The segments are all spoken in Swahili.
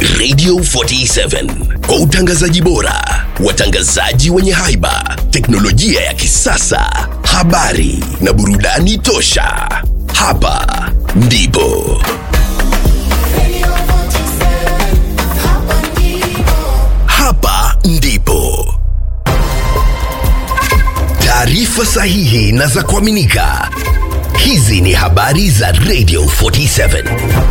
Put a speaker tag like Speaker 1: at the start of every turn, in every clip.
Speaker 1: Radio 47 kwa utangazaji bora, watangazaji wenye haiba, teknolojia ya kisasa, habari na burudani tosha. Hapa ndipo hapa ndipo taarifa sahihi na za kuaminika. Hizi ni habari za Radio 47.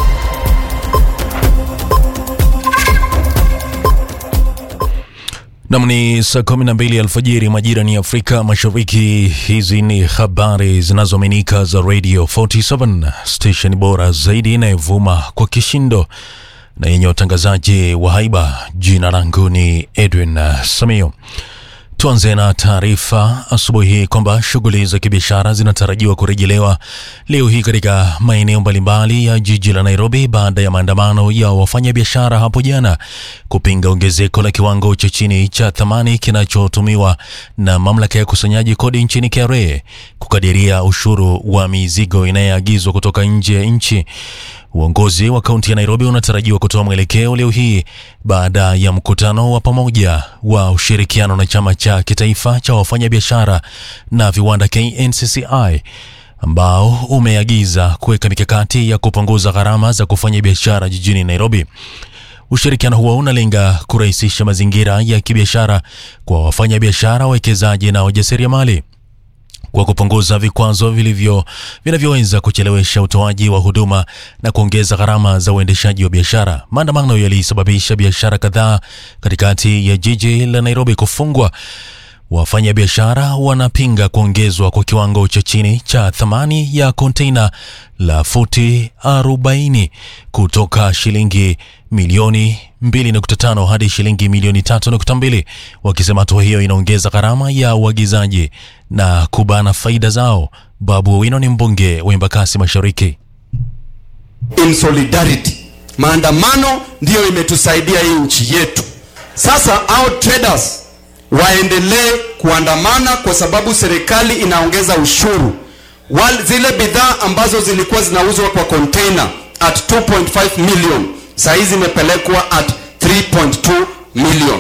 Speaker 2: Nam ni saa kumi na mbili alfajiri majira ni Afrika Mashariki. Hizi ni habari zinazoaminika za Radio 47 station bora zaidi inayovuma kwa kishindo na yenye watangazaji wa haiba. Jina langu ni Edwin uh, Samio. Tuanze na taarifa asubuhi hii kwamba shughuli za kibiashara zinatarajiwa kurejelewa leo hii katika maeneo mbalimbali ya jiji la Nairobi baada ya maandamano ya wafanyabiashara hapo jana kupinga ongezeko la kiwango cha chini cha thamani kinachotumiwa na mamlaka ya kusanyaji kodi nchini KRA kukadiria ushuru wa mizigo inayoagizwa kutoka nje ya nchi. Uongozi wa kaunti ya Nairobi unatarajiwa kutoa mwelekeo leo hii baada ya mkutano wa pamoja wa ushirikiano na chama cha kitaifa cha wafanyabiashara na viwanda KNCCI ambao umeagiza kuweka mikakati ya kupunguza gharama za kufanya biashara jijini Nairobi. Ushirikiano huo unalenga kurahisisha mazingira ya kibiashara kwa wafanyabiashara, wawekezaji na wajasiriamali kwa kupunguza vikwazo vilivyo vinavyoweza kuchelewesha utoaji wa huduma na kuongeza gharama za uendeshaji wa biashara. Maandamano yalisababisha biashara kadhaa katikati ya jiji la Nairobi kufungwa. Wafanyabiashara wanapinga kuongezwa kwa kiwango cha chini cha thamani ya konteina la futi 40 kutoka shilingi milioni 2.5 hadi shilingi milioni 3.2, wakisema hatua hiyo inaongeza gharama ya uagizaji na kubana faida zao. Babu Owino ni mbunge wa Embakasi Mashariki.
Speaker 3: in solidarity. Maandamano ndiyo imetusaidia hii nchi yetu. Sasa our traders waendelee kuandamana kwa sababu serikali inaongeza ushuru. Wal, zile bidhaa ambazo zilikuwa zinauzwa kwa container at 2.5 million saa hizi zimepelekwa at 3.2 million.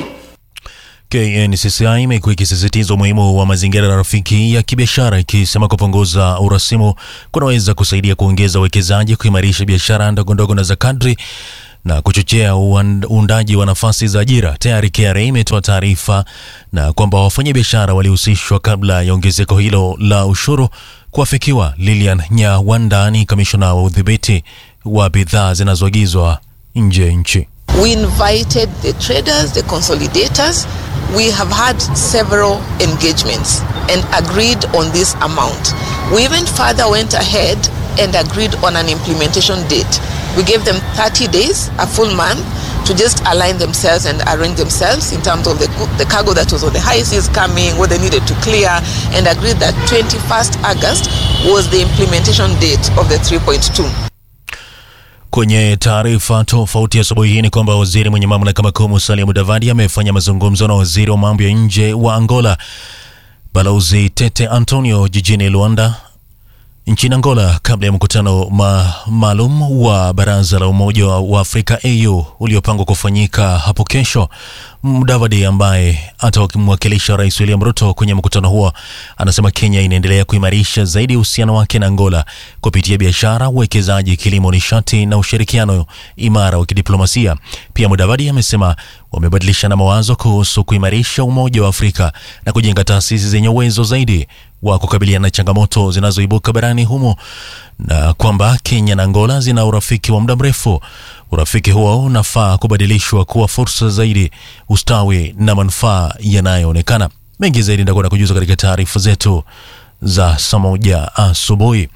Speaker 2: KNCCI imekuwa ikisisitiza umuhimu wa mazingira rafiki ya kibiashara ikisema kupunguza urasimu kunaweza kusaidia kuongeza uwekezaji, kuimarisha biashara ndogondogo na za kadri na kuchochea uand- uundaji wa nafasi za ajira. Tayari KRA imetoa taarifa na kwamba wafanyabiashara walihusishwa kabla ya ongezeko hilo la ushuru kuafikiwa. Lilian Nyawanda ni kamishona wa udhibiti wa bidhaa zinazoagizwa nje ya nchi.
Speaker 4: We invited the traders, the consolidators. We have had several engagements and agreed on this amount. We even further went ahead and agreed on an implementation date. We gave them 30 days, a full month, to just align themselves and arrange themselves in terms of the, the cargo that was on the high seas coming, what they needed to clear, and agreed that 21st August was the implementation date of the 3.2.
Speaker 2: Kwenye taarifa tofauti asubuhi hii ni kwamba waziri mwenye mamlaka makuu Musalia Mudavadi amefanya mazungumzo na waziri wa mambo ya nje wa Angola Balozi Tete Antonio jijini Luanda nchini Angola kabla ya mkutano ma maalum wa Baraza la Umoja wa Afrika AU uliopangwa kufanyika hapo kesho. Mudavadi ambaye atamwakilisha Rais William Ruto kwenye mkutano huo anasema Kenya inaendelea kuimarisha zaidi uhusiano wake na Angola kupitia biashara, uwekezaji, kilimo, nishati na ushirikiano imara wa kidiplomasia. Pia Mudavadi amesema wamebadilishana mawazo kuhusu kuimarisha Umoja wa Afrika na kujenga taasisi zenye uwezo zaidi wa kukabiliana na changamoto zinazoibuka barani humo na kwamba Kenya na Angola zina urafiki wa muda mrefu. Urafiki huo unafaa kubadilishwa kuwa fursa zaidi, ustawi na manufaa yanayoonekana. Mengi zaidi ndakwenda kujuza katika taarifa zetu za saa moja asubuhi.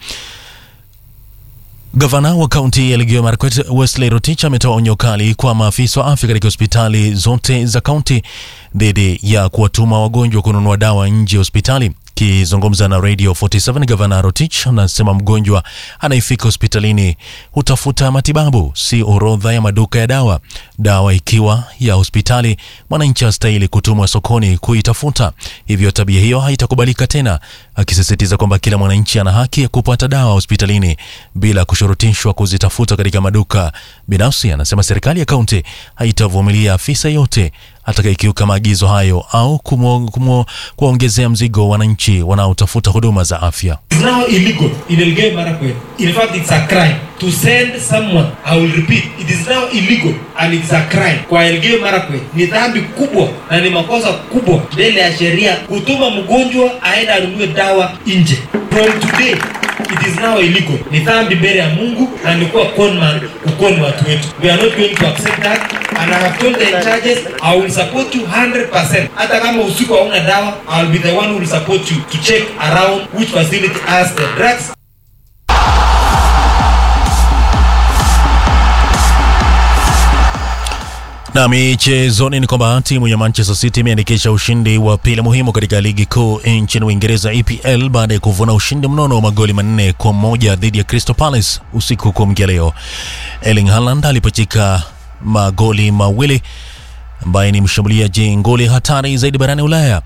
Speaker 2: Gavana wa kaunti ya Elgeyo Marakwet Wesley Rotich ametoa onyo kali kwa maafisa wa afya katika hospitali zote za kaunti dhidi ya kuwatuma wagonjwa kununua dawa nje ya hospitali. Akizungumza na Radio 47 Gavana Rotich anasema mgonjwa anayefika hospitalini hutafuta matibabu, si orodha ya maduka ya dawa. Dawa ikiwa ya hospitali, mwananchi hastahili kutumwa sokoni kuitafuta, hivyo tabia hiyo haitakubalika tena, akisisitiza kwamba kila mwananchi ana haki ya kupata dawa hospitalini bila kushurutishwa kuzitafuta katika maduka binafsi. Anasema serikali ya kaunti haitavumilia afisa yote atakayekiuka maagizo hayo au kuwaongezea mzigo wananchi wanaotafuta huduma za afya.
Speaker 5: It's now illegal in Elgeyo Marakwet. In fact, it's a crime to send someone. I will repeat, it is now illegal and it's a crime. Kwa Elgeyo Marakwet ni dhambi kubwa na ni makosa kubwa mbele ya sheria kutuma mgonjwa aende anunue dawa nje. From today it is now illegal. Ni dhambi mbele ya Mungu na ni kuwa conman kukoni watu wetu. We are not going to accept that and I have told the in charges I will support you 100%. Hata kama usiku hauna dawa, I will be the one who will support you to check around which facility has the drugs
Speaker 2: Na michezoni ni kwamba timu ya Manchester City imeandikisha ushindi wa pili muhimu katika ligi kuu nchini Uingereza EPL baada ya kuvuna ushindi mnono wa magoli manne kwa moja dhidi ya Crystal Palace usiku kuamkia leo. Erling Haaland alipachika magoli mawili ambaye ni mshambuliaji ngoli hatari zaidi barani Ulaya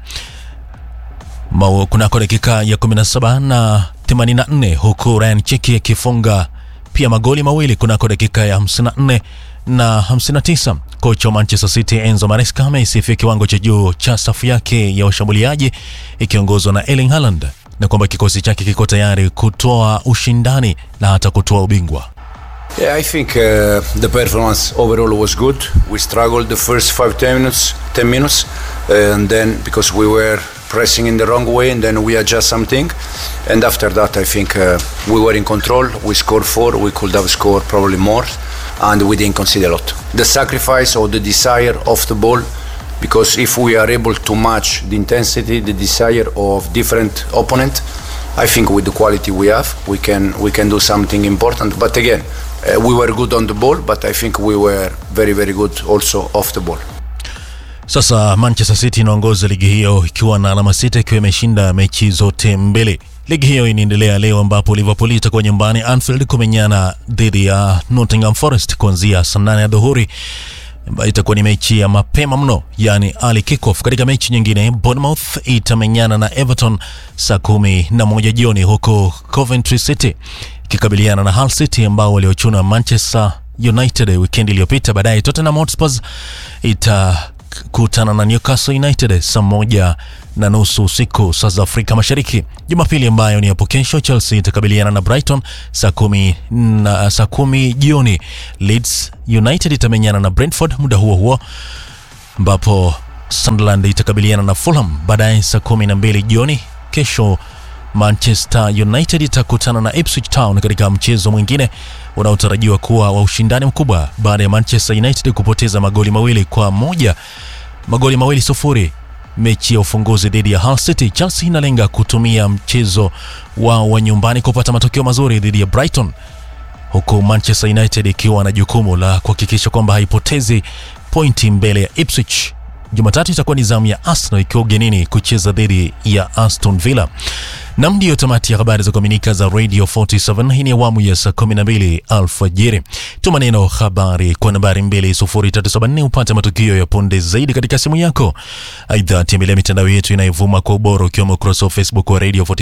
Speaker 2: kunako dakika ya 17 na 84 huku Ryan Chiki akifunga pia magoli mawili kunako dakika ya 54 na 59. Kocha wa Manchester City Enzo Maresca ameisifia kiwango cha juu cha safu yake ya washambuliaji ikiongozwa na Erling Haaland na kwamba kikosi chake kiko tayari kutoa ushindani na hata kutoa ubingwa.
Speaker 6: Yeah, I think uh, the performance overall was good. We struggled the first five ten minutes, ten minutes, uh, and then because we were pressing in the wrong way, and then we adjust something, and after that, I think uh, we were in control. We scored four. We could have scored probably more, and we didn't concede a lot. The sacrifice or the desire of the ball, because if we are able to match the intensity, the desire of different opponent, I think with the quality we have, we can we can do something important. But again. Uh, we were good on the ball but I think we were very very good also off the ball.
Speaker 2: Sasa Manchester City inaongoza ligi hiyo ikiwa na alama sita ikiwa imeshinda mechi zote mbili. Ligi hiyo inaendelea leo ambapo Liverpool itakuwa nyumbani Anfield kumenyana dhidi ya Nottingham Forest kuanzia saa nane ya dhuhuri ambayo itakuwa ni mechi ya mapema mno, yani early kickoff. Katika mechi nyingine, Bournemouth itamenyana na Everton saa kumi na moja jioni, huku Coventry City ikikabiliana na Hull City ambao waliochuna Manchester United wikendi iliyopita. Baadaye Tottenham Hotspur itakutana na Newcastle United saa moja na nusu usiku saa za Afrika Mashariki. Jumapili ambayo ni hapo kesho, Chelsea itakabiliana na Brighton saa kumi na saa kumi jioni. Leeds United itamenyana na Brentford muda huo huo, ambapo Sunderland itakabiliana na Fulham baadaye saa kumi na mbili jioni kesho. Manchester United itakutana na Ipswich Town katika mchezo mwingine unaotarajiwa kuwa wa ushindani mkubwa baada ya Manchester United kupoteza magoli mawili kwa moja magoli mawili sufuri mechi ya ufunguzi dhidi ya Hull City. Chelsea inalenga kutumia mchezo wao wa nyumbani kupata matokeo mazuri dhidi ya Brighton, huku Manchester United ikiwa na jukumu la kuhakikisha kwamba haipotezi pointi mbele ya Ipswich. Jumatatu itakuwa ni zamu ya Arsenal ikiwa ugenini kucheza dhidi ya Aston Villa. Nam, ndiyo tamati ya habari za kuaminika za Radio 47. Hii ni awamu ya saa 12 alfajiri. Tuma neno habari kwa nambari 20374 upate matukio ya punde zaidi katika simu yako. Aidha, tembelea mitandao yetu inayovuma kwa ubora ukiwemo ukurasa wa Facebook wa Radio 47